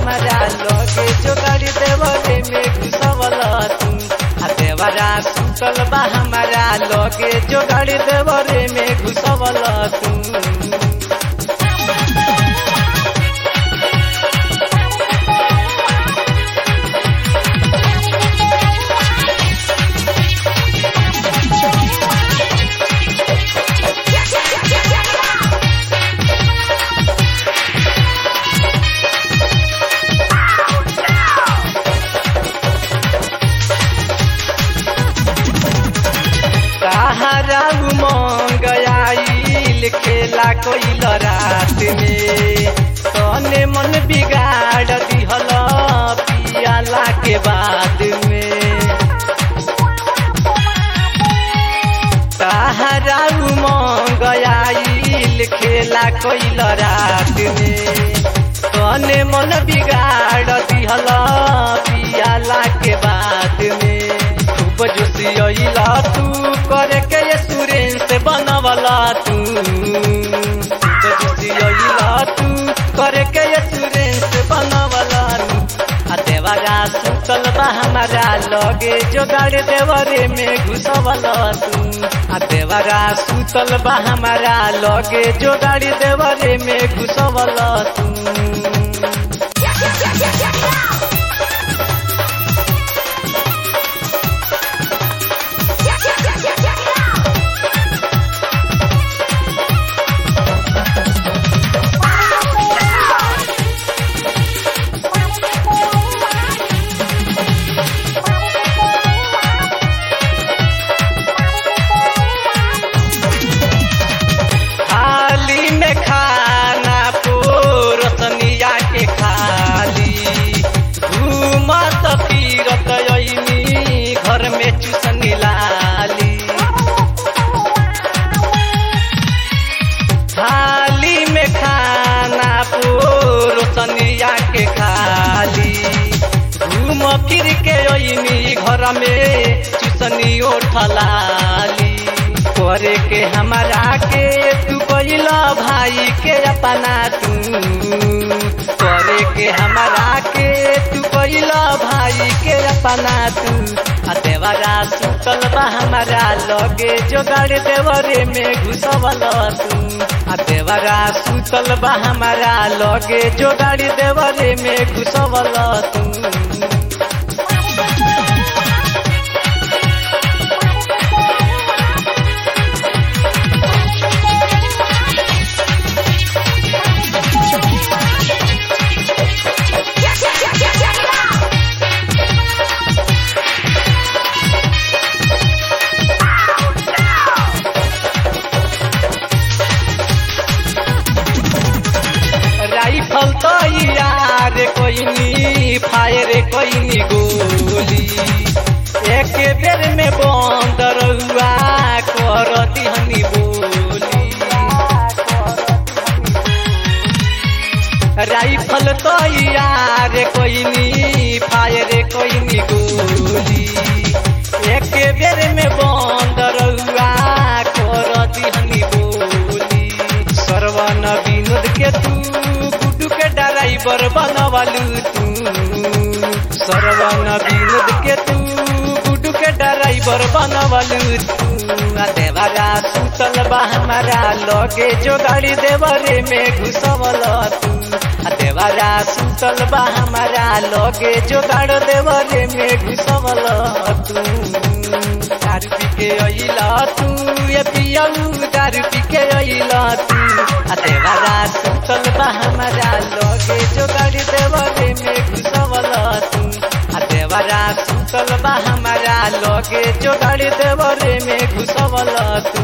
हमारा लगे जोगाड़ी देवरे में घुसवल तू आ देवरा सुतल बा हमारा लगे जोगाड़ी देवरे में घुसवल तू सहारा उमंग आइल खेला कोइल रात में तने मन बिगाड़ दिहल पियाला के बाद में सहारा उमंग आइल खेला कोइल रात में तने मन बिगाड़ दिहल पियाला के बाद में खूब जोशियला तू करे के ये सुरेश बनवला तू खूब जोशियला तू करे के ये सुरेश बनवला तू आ देवरा सुतल बा हमारा लगे जोगाड़ देवरे में घुसवल तू आ देवरा सुतल बा हमारा लगे जोगाड़ देवरे में घुसवल तू थाली में खाना पोरसनिया के खाली घूमत फिरत अइनी घर में चुसनी लाली थाली में खाना पोरसनिया के खाली घूम फिर के अइनी घर में चुसनी ओठलाली करे के हमारा के तू कैला भाई के अपना तू करे के हमारा के तू कैला भाई के अपना तू आ देवरा सुतल बा हमारा लगे जोगाड़ देवरे में घुसवल तू आ देवरा सुतल बा हमारा लगे जोगाड़ देवरे में घुसवल तू राइफल तो यार कोइनी फायर कोइनी गोली एक बेर में बंद रहुआ कर दिहनी बोली राइफल तो यार कोइनी फायर कोइनी गोली एक बेर में बंद रहुआ कर दिहनी बोली सरवन विनोद के तू गुड्डू के ड्राइवर बनवालू तू सरवन विनोद के तू गुड्डू के ड्राइवर बनवालू तू आ देवरा सुतल बा हमारा लगे जो गाड़ी देवरे में घुसवल तू आ देवरा सुतल बा हमारा लगे जो गाड़ देवरे में घुसवल तू दारू पी के अइला तू ये पियऊ दारू पी के अइला तू आ देवरा सुतल बा हमारा लगे जो गाड़ी देवरे में घुसवल तू आ देवरा सुतल बा हमारा लगे जो गाड़ी देवरे में घुसवल तू